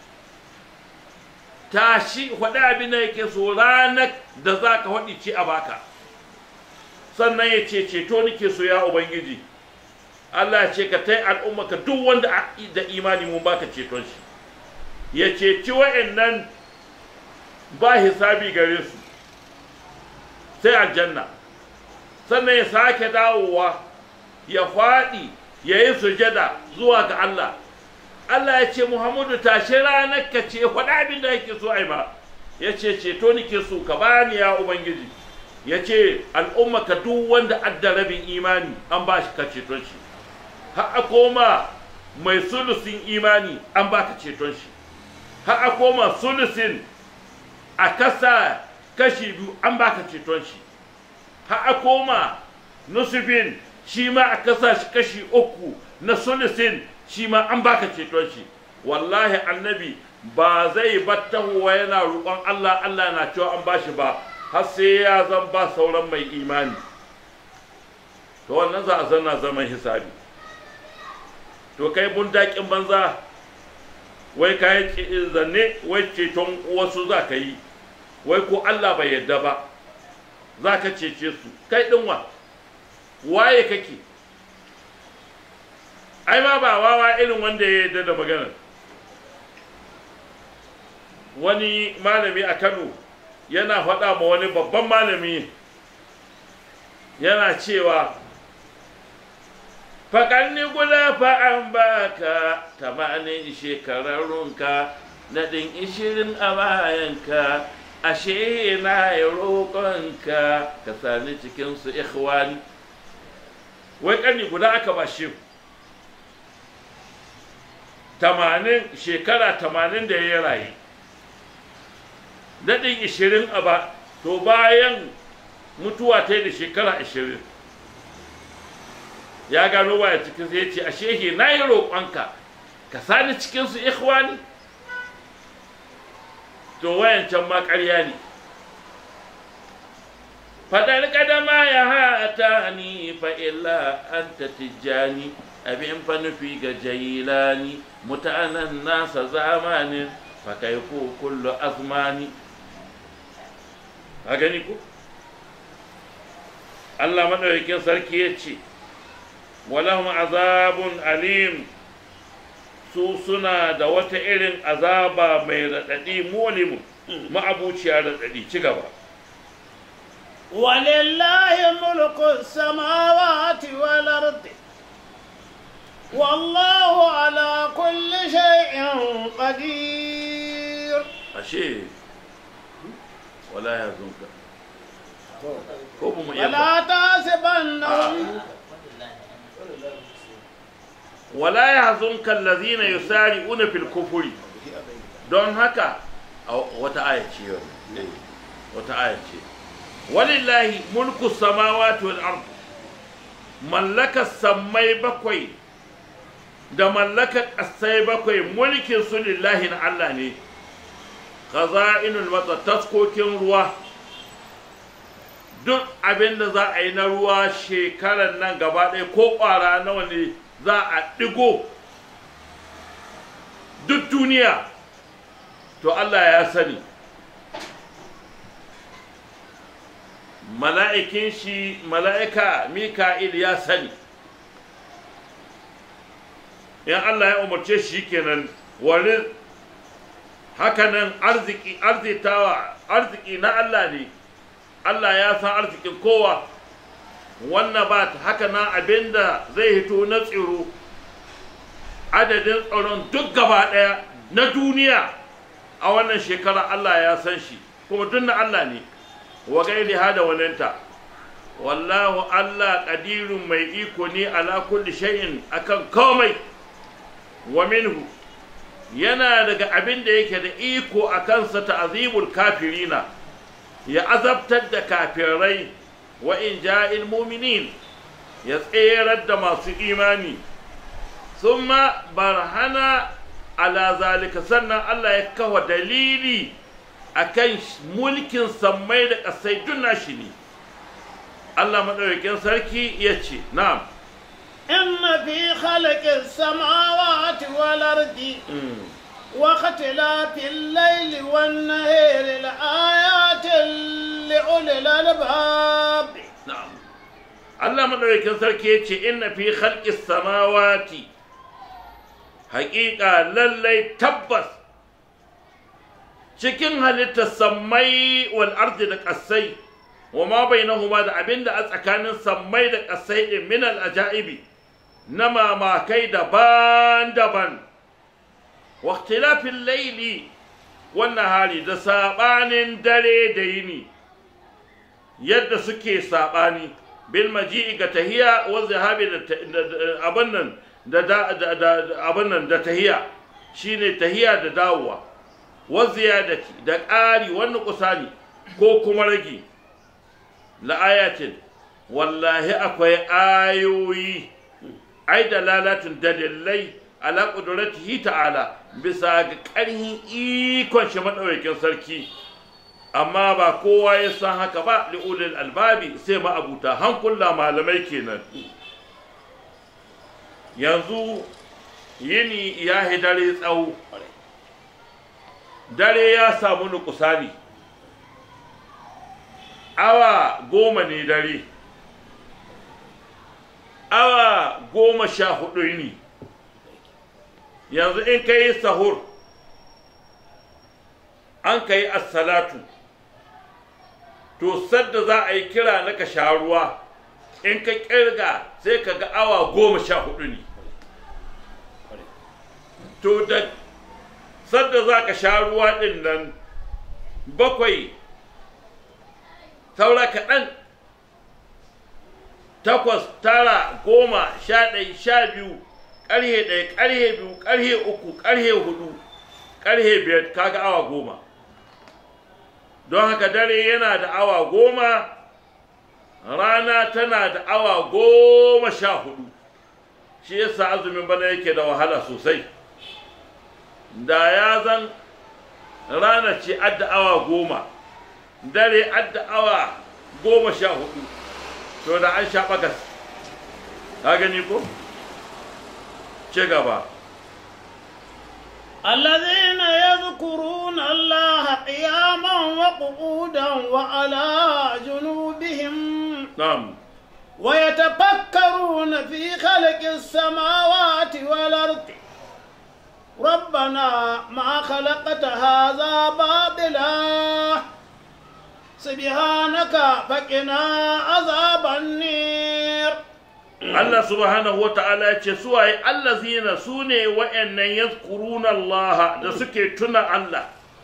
tashi faɗi abin da yake so ranar da za ka faɗi ce a baka sannan ya ce ceto nake so ya Ubangiji Allah ya ce ka tai al'umma ka duk wanda da imani mun baka ceton shi ya ceci wa'annan ba hisabi gare su sai aljanna sannan ya sake dawowa ya faɗi ya yi sujada zuwa ga Allah Allah ya ce Muhammadu tashi ranar ka ce faɗa abin da yake so ai ba ya ce ceto nake so ka bani ya Ubangiji ya ce al'umma ka duk wanda adda rabin imani an ba shi ka ceton shi har a koma mai sulusin imani an ba ka ceton shi har a koma sulusin a kasa kashi biyu an ba ka ceton shi har a koma nusufin shi ma a kasa shi kashi uku na sulusin shi ma an baka ceton shi wallahi annabi ba zai battahuwa yana roƙon Allah Allah na cewa an bashi ba har sai ya zan ba sauran mai imani to wannan za a zanna zaman hisabi to kai bundakin banza wai ka yi zanne wai ceton wasu za ka yi wai ko Allah bai yadda ba za ka cece su kai ɗinwa waye kake ai ma ba wawa irin wanda ya yarda da maganar wani malami a kano yana faɗa ma wani babban malami yana cewa faƙanni guda fa'an baka tamanin shekararrunka naɗin ishirin a bayanka ashe na yi roƙonka ka sani cikinsu ikhwani wai ƙarni guda aka ba shi tamanin shekara tamanin da ya rayu daɗin ishirin a ba to bayan mutuwa ta yi da shekara ashirin ya gano baya cikin sai ya ce a shehe na yi roƙonka ka sani cikinsu ikhwani to wayancan ma ƙarya ne fadar kadama ya hata ni fa illa anta tijjani abin fa nufi ga jailani mutanen nasa zamanin fa kai ko kullu azmani a gani ko Allah madaukakin sarki ya ce walahum azabun alim su suna da wata irin azaba mai raɗaɗi mulimu ma'abuciya raɗaɗi ci gaba
ولله ملك السماوات والأرض والله على كل شيء قدير
ashe wala ya zunka ko ba mu iya ba
ولا تحسبنهم
wala ya zunka allazina yusari'una fil kufuri don haka a wata aya ce yau wata aya ce walillahi mulku samawati wal ard mallaka sammai bakwai da mallaka ƙasai bakwai mulkin su lillahi na Allah ne khaza'inul matsa taskokin ruwa duk abin da za a yi na ruwa shekarar nan gaba ɗaya ko ƙwara nawa ne za a ɗigo duk duniya to Allah ya sani mala'ikin shi mala'ika mika'il ya sani in Allah ya umarce shi kenan wani hakanan arziki arzitawa arziki na Allah ne Allah ya san arzikin kowa wannan ba ta haka nan abinda zai hito na tsiro adadin tsaron duk gaba ɗaya na duniya a wannan shekara Allah ya san shi kuma duk na Allah ne wa gairi hada waninta wallahu Allah qadirun mai iko ne ala kulli shay'in akan komai wa minhu yana daga abin da yake da iko a kansa ta'zibul kafirina ya azabtar da kafirai wa in ja'il mu'minin ya tserar da masu imani thumma barhana ala zalika sannan Allah ya kawo dalili akan mulkin sammai da ƙasai duk nashi ne Allah maɗaukakin sarki ya ce na'am
إن في خلق السماوات والأرض واختلاف الليل والنهار لآيات لأولي الألباب
na'am Allah maɗaukakin sarki ya ce inna fi khalqis samawati haƙiƙa lallai tabbas cikin halittar sammai wal ardi da ƙasai wa ma bainahuma da abinda a tsakanin sammai da ƙasai din min al ajaibi na mamakai daban-daban wa ikhtilafil layli wan nahari da sabanin dare da yini yadda suke sabani bil maji'i ga tahiya wa zahabi da abin nan da abin nan da tahiya shine tahiya da dawowa wa ziyadati da ƙari wani kusani ko kuma rage la'ayatin wallahi akwai ayoyi ai da lalatun dalilai ala ƙuduratihi ta'ala bisa ga ƙarhin ikon shi maɗaukakin sarki amma ba kowa ya san haka ba li'ulil albabi sai ma'abuta hankula malamai kenan yanzu yini ya dare tsawo dare ya samu nukusani awa goma ne dare awa goma sha hudu ne yanzu in ka yi sahur an ka yi assalatu to sadda za a yi kira na ka sha ruwa in ka kirga sai ka ga awa goma sha hudu ne to da sadda za ka sha ruwa ɗin nan bakwai saura kaɗan takwas tara goma sha ɗai sha biyu ƙarhe ɗaya ƙarhe biyu ƙarhe uku ƙarhe hudu ƙarhe biyar kaga awa goma don haka dare yana da awa goma rana tana da awa goma sha hudu shi yasa azumin bana yake da wahala sosai da ya zan rana ce adda awa goma dare adda awa goma sha hudu to da an sha bagas ka gani ko ce gaba
الذين يذكرون الله قياما وقعودا وعلى جنوبهم
نعم
ويتفكرون في خلق السماوات والأرض ربنا ما خلقت هذا باطلا سبحانك فقنا عذاب النير
Allah subhanahu wa ta'ala ya ce suwaye allazina su ne wa'yannan yazkuruna Allah da suke tuna Allah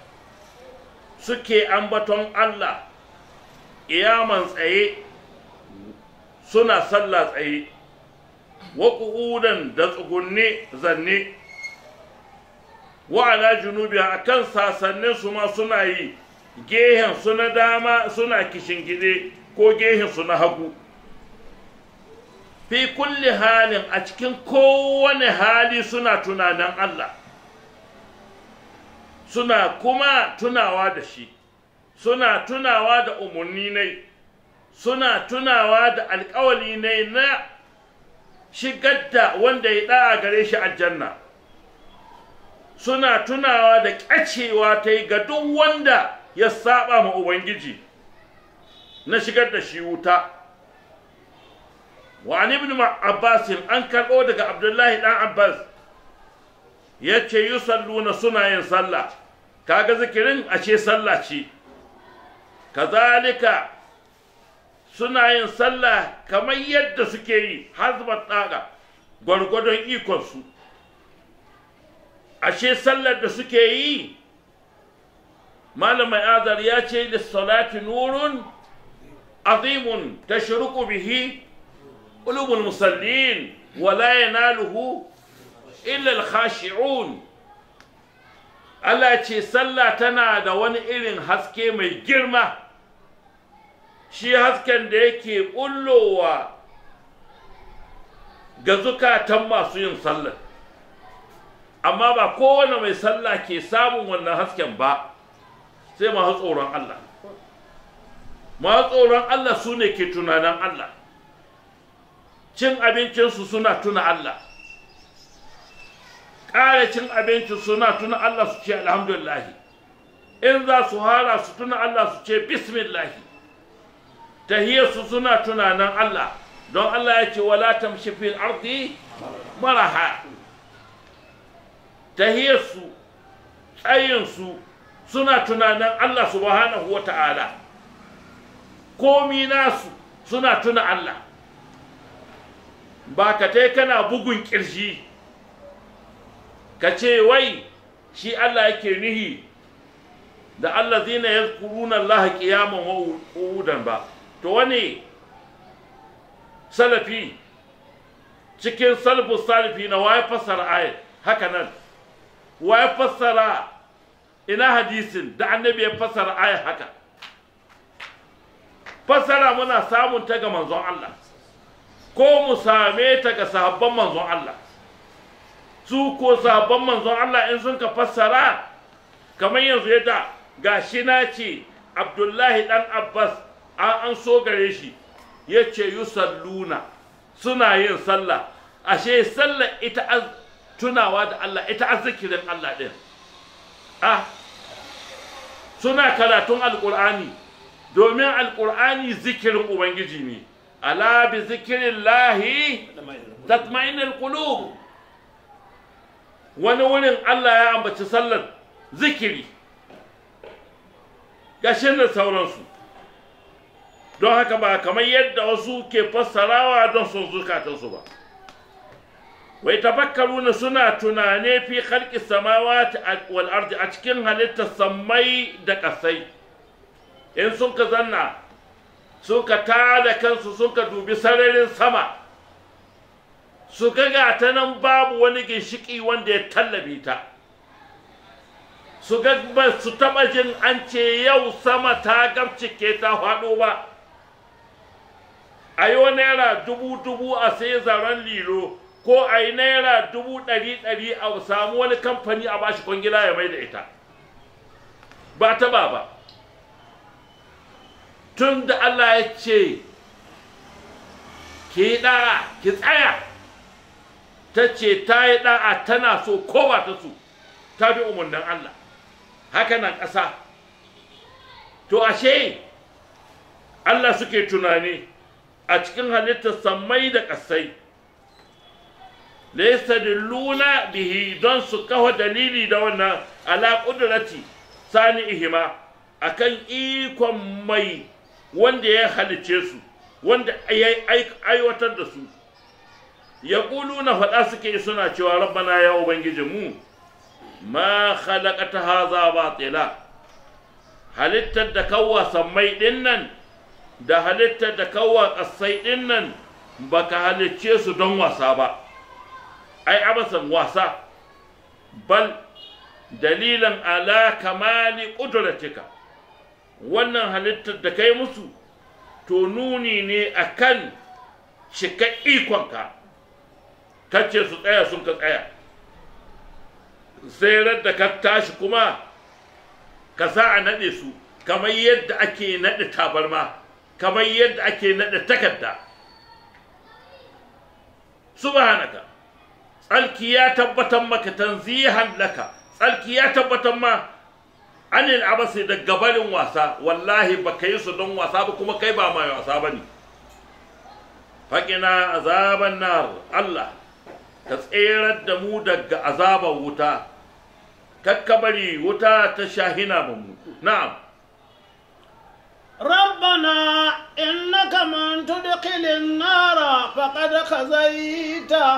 suke ambaton Allah iyaman tsaye suna sallah tsaye wa qu'udan da tsugunne zanne wa ala junubi akan sasannin su ma suna yi gehen su na dama suna kishingide ko gehen su na hagu fi kulli halin a cikin kowane hali suna tunanin Allah suna kuma tunawa da shi suna tunawa da umarni ne suna tunawa da alkawali ne na shigar da wanda ya ɗa'a gare shi aljanna suna tunawa da ƙyacewa ta yi ga duk wanda ya saba ma Ubangiji na shigar da shi wuta wa ibn Abbas an karɓo daga Abdullahi ɗan Abbas ya ce yi salluna suna yin sallah kaga zikirin a ce sallah ce kazalika suna yin sallah kamar yadda suke yi hazbat ɗaga gwargwadon ikonsu ashe sallar da suke yi malamai azar ya ce da salati nurun azimun tashruqu bihi qulubul musallin wala yanaluhu illa al-khashi'un Allah ce sallah tana da wani irin haske mai girma shi hasken da yake bullowa ga zukatan masu yin sallah amma ba kowane mai sallah ke samun wannan hasken ba sai masu tsoron Allah masu tsoron Allah su ne ke tunanin Allah cin abincinsu suna tuna Allah ƙara cin abinci suna tuna Allah su ce alhamdulillahi in za su hara su tuna Allah su ce bismillahi tahiyarsu suna tunanin Allah don Allah ya ce wala tamshi fil ardi maraha tahiyarsu tsayinsu suna tunanin Allah subhanahu wa ta'ala komi nasu suna tuna Allah ba ka tai kana bugun ƙirji ka ce wai shi Allah yake nihi da Allah zina ya kuruna Allah ƙiyaman wa'udan ba to wani salafi cikin salfu salifi na waye fassara ayat haka nan waye fassara ina hadisin da annabi ya fassara ayat haka fassara muna samun ta ga manzon Allah ko mu same ta ga sahabban manzon Allah su ko sahabban manzon Allah in sun ka fassara kamar yanzu yadda gashi na ce Abdullahi dan Abbas an an so gare shi ya ce yusalluna suna yin sallah ashe sallah ita az tunawa da Allah ita az zikirin Allah din ah suna karatun alqur'ani domin alqur'ani zikirin ubangiji ne ala bi zikrillahi tatma'innul qulub wani wurin Allah ya ambaci sallar zikiri gashin da sauransu don haka ba kamar yadda wasu ke fassarawa don son zukatansu ba wai tafakkaruna suna tunane fi khalqi samawati wal ardi a cikin halittar sammai da ƙasai in sun ka zanna suka tada kansu suka dubi sararin sama su ga ta nan babu wani ginshiki wanda ya tallabe ta su ga ba su taɓa jin an ce yau sama ta gabcike ta faɗo ba a yi naira dubu dubu a sai zaren lilo ko a yi naira dubu ɗari ɗari a samu wani kamfani a bashi kwangila ya mai da ita ba ta ba ba tun da Allah ya ce ki ɗa'a ki tsaya ta ce ta yi ɗa'a tana so ko ba ta so ta bi umarnin Allah haka nan ƙasa to ashe Allah suke tunani a cikin halittar sammai da ƙasai laysa luna bihi don su kawo dalili da wannan ala ƙudurati sani ihima akan ikon mai wanda ya halice su wanda ya aiwatar da su ya na faɗa suke suna cewa rabbana ya ubangijinmu ma khalaqata haza batila halittar da kawwa sammai ɗin nan da halittar da kawwa ƙasai ɗin nan baka halicce su don wasa ba ai abasan wasa bal dalilan ala kamali ƙudratika wannan halittar da kai musu to nuni ne akan cika ikonka kace su tsaya sun ka tsaya sai da ka tashi kuma ka sa a naɗe su kamar yadda ake naɗe tabarma kamar yadda ake naɗe takarda subhanaka tsalki ya tabbatar maka tanzihan laka tsalki ya tabbatar ma anil abasi da gabarin wasa wallahi ba ka yi su don wasa ba kuma kai ba mai wasa ba ne faƙina azaban nar Allah ka tserar da mu daga azaban wuta kakkabari wuta ta shahina ba mu na'am
ربنا إنك من تدخل النار فقد خزيته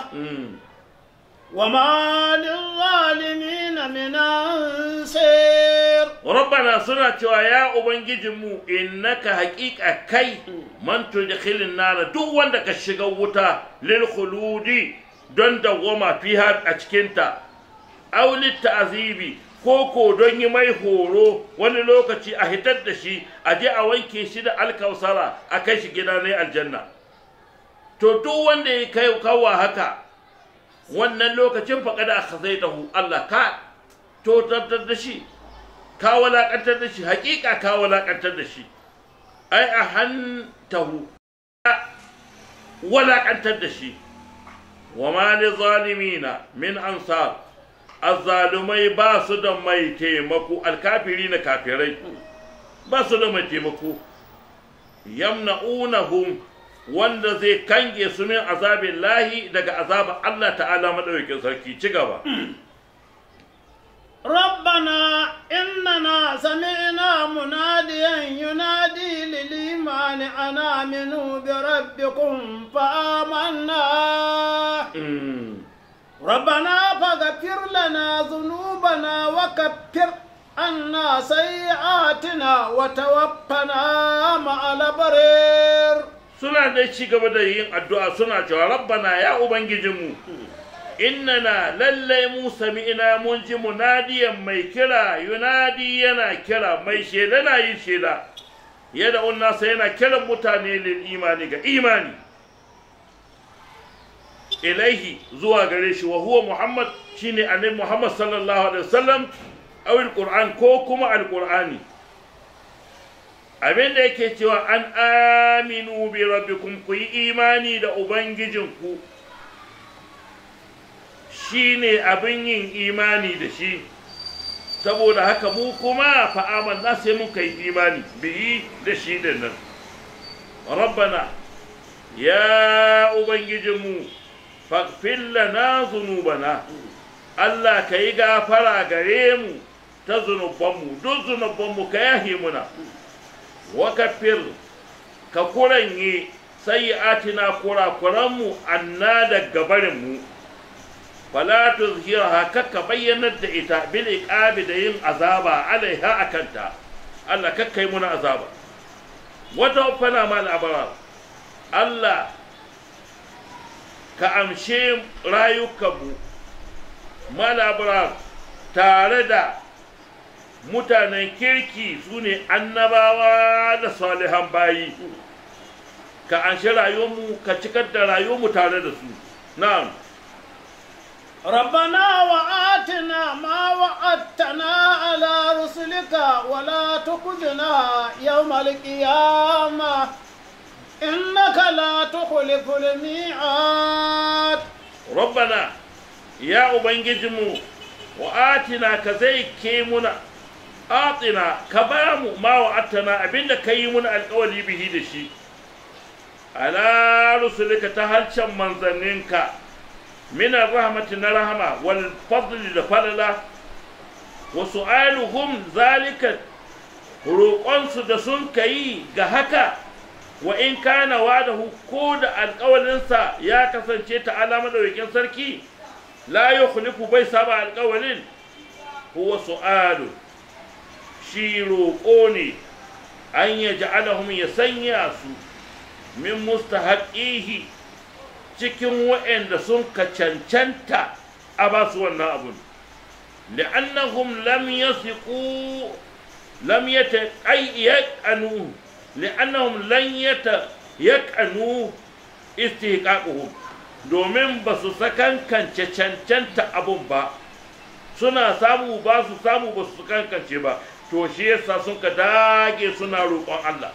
وما للظالمين من أنصير
ربنا سنة يا أبنجمو إنك حقيقة كي من تدخل النار دو وندك الشغوطة للخلود دون دوما فيها أتكنتا أو للتعذيب koko don yi mai horo wani lokaci a hitar da shi a je a wanke shi da alkausara a kai shi gida ne aljanna to duk wanda ya kai kawwa haka wannan lokacin faƙada a khazaitahu Allah ka totantar da shi ka walaƙantar da shi haƙiƙa ka walaƙantar da shi ai a hantahu walaƙantar da shi wa ma li zalimina min ansar azzalumai ba su da mai taimako alkafiri na kafirai ba su da mai taimako yamna'unahum wanda zai kange su min azabin lahi daga azabar Allah ta'ala madaukakin sarki ci gaba
ربنا إننا سمعنا مناديا ينادي للإيمان أن آمنوا بربكم فآمنا ربنا فاغفر لنا ذنوبنا وكفر عنا سيئاتنا وتوفنا مع الأبرار
suna da ci gaba da yin addu'a suna cewa rabbana ya ubangijinmu innana lallai mu sami'ina mun ji munadiyan mai kira yunadi yana kira mai shela na yin shela yadda unnasa yana kiran mutane lil imani ga imani ilaihi zuwa gare shi wa huwa muhammad shine annabi muhammad sallallahu alaihi wasallam aw alquran ko kuma alqurani abin da yake cewa an aminu bi rabbikum ku yi imani da ubangijinku shi ne abin yin imani da shi saboda haka mu kuma fa'aman na sai muka yi imani biyi da shi da nan rabbana ya ubangijinmu faghfir lana zunubana Allah ka yi gafara gare mu ta zunubanmu duk zunubanmu ka yahe muna wakafir ka kuranye sayyi'atina kurakuranmu anna da gabarinmu fala tuzhiraha kakka bayyanar da ita bil iqabi da yin azaba alaiha akanta Allah kakka yi muna azaba wata fana mal abrar Allah ka amshe rayukanmu mal abrar tare da mutanen kirki su ne annabawa da salihan bayi ka anshi rayuwarmu ka cikar da rayuwarmu tare da su na'am
ربنا وآتنا ما وعدتنا على رسلك ولا تخزنا يوم القيامة إنك لا تخلف الميعاد
ربنا يا أبنجزمو وآتنا كزي كيمنا آتنا كبام ما وعدتنا أبين كيمنا القولي به دشي على رسلك تهلشا منزنينك من الرحمة نرحمة والفضل لفضل وسؤالهم ذلك roƙonsu da sun kayi ga haka wa in kana wadahu ko da alƙawalinsa ya kasance ta alama da sarki la yukhlifu bai saba alƙawalin huwa su'alu shi roƙo ne an ya ja'alahum ya sanya su min mustahaqihi cikin waɗanda sun ka cancanta a ba su wannan abun li'annahum lam yasiqu lam yataqayyanu li'annahum lan yataqanu istihqaquhum domin ba su sakankance cancanta abun ba suna samu ba su samu ba su kankance ba to shi yasa sun ka dage suna roƙon Allah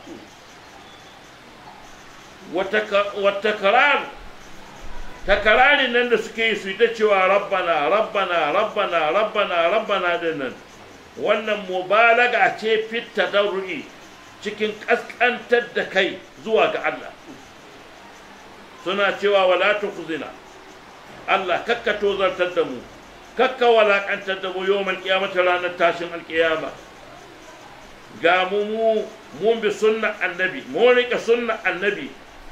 wata karar takararin nan da suke yi su yi ta cewa rabbana rabbana rabbana rabbana rabbana din nan wannan mubalaga ce fitta dauri cikin ƙasƙantar da kai zuwa ga Allah suna cewa wala tukhzina Allah kakka tozartar da mu kakka walakantar da mu yawmal qiyamati ranar tashin alqiyama ga mu mu mun bi sunna annabi mun rika sunna annabi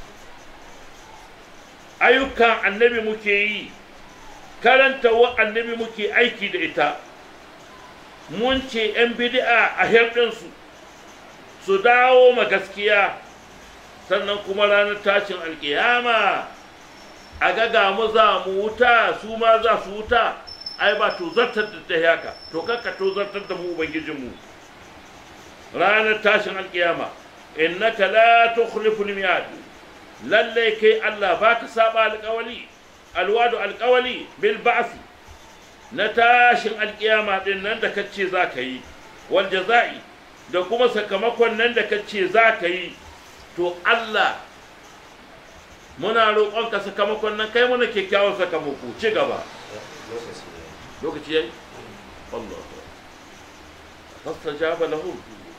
ayyukan annabi muke yi karanta wa annabi muke aiki da ita mun ce 'yan bid'a a hirɗinsu su dawo ma gaskiya sannan kuma ranar tashin alkiyama a ga mu za mu wuta su ma za su wuta ai ba to zartar da ta haka to kakka to zartar da mu ubangijinmu ranar tashin alkiyama innaka la tukhlifu al-mi'ad lalle kai Allah baka saba alƙawali alwadu alƙawali bil ba'si na tashin alƙiyama din nan da kace za ka yi wal jaza'i da kuma sakamakon nan da kace za ka yi to Allah muna roƙonka sakamakon nan kai mana kyakkyawan sakamako ci gaba lokaci yayi Allah fastajaba lahum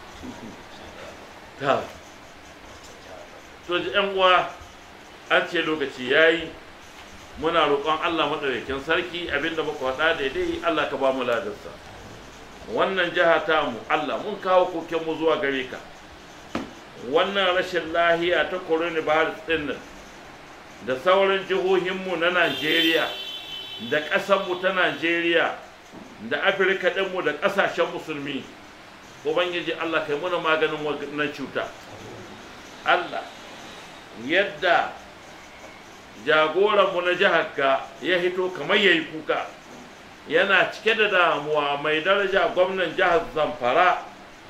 ta to yan uwa an ce lokaci yayi muna roƙon Allah madaukakin sarki abinda muka faɗa daidai Allah ka ba mu ladarsa wannan jiha ta mu Allah mun kawo koken mu zuwa gare ka wannan rashin lahiya ta coronavirus din nan da sauran jihohinmu na Najeriya da ƙasarmu ta Najeriya da Afirka ɗinmu da ƙasashen musulmi Ubangiji Allah kai muna maganin wannan cuta Allah yadda jagoranmu na jihar ka ya hito kamar ya yi kuka yana cike da damuwa mai daraja gwamnan jihar Zamfara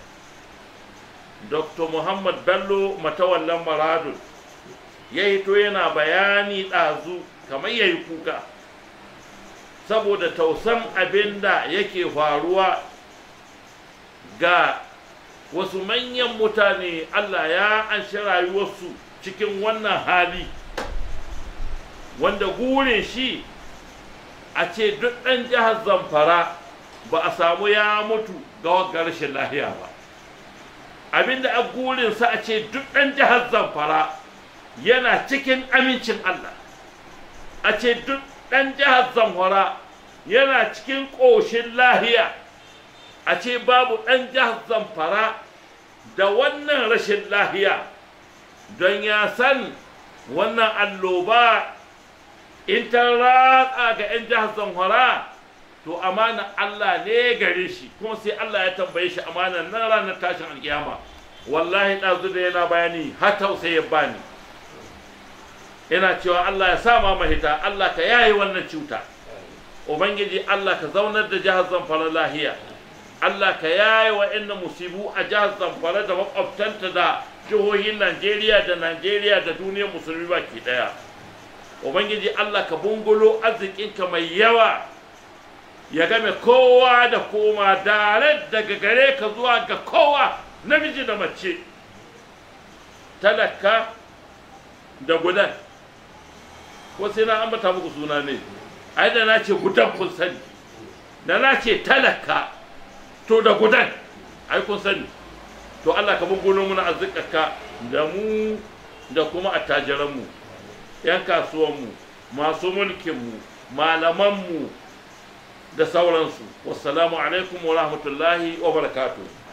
Dr. Muhammad Bello Matawallan Maradun ya hito yana bayani ɗazu kamar ya yi kuka saboda tausan abin da yake faruwa ga wasu manyan mutane Allah ya anshi rayuwarsu cikin wannan hali wanda gurin shi a ce duk ɗan jihar zamfara ba a samu ya mutu ga wagga rashin lahiya ba abinda a gurinsa a ce duk ɗan jihar zamfara yana cikin amincin Allah a ce duk ɗan jihar zamfara yana cikin ƙoshin lahiya a ce babu ɗan jihar zamfara da wannan rashin lahiya don ya san wannan alloba in ta ratsa ga 'yan jihar zamfara to amana Allah ne gare shi kuma sai Allah ya tambaye shi amanan nan ranar tashin alkiyama wallahi ɗazu da yana bayani har tausayi ya bani ina cewa Allah ya sa ma mahita Allah ka yaye wannan cuta ubangiji Allah ka zaunar da jihar Zamfara lahiya Allah ka yaye wa inna musibu a jihar Zamfara da makwabtanta da jihohin Najeriya da Najeriya da duniyar musulmi baki daya ubangiji Allah ka bungulo arzikinka mai yawa ya game kowa da koma dare daga gare ka zuwa ga kowa namiji da mace talaka da gudan ko sai na ambata muku suna ne ai da na ce gudan kun sani da na ce talaka to da gudan ai kun sani to Allah ka bungulo muna arzikaka da mu da kuma attajiranmu yan kasuwanmu masu mulkinmu malamanmu da sauransu wassalamu alaikum wa rahmatullahi wa barakatuh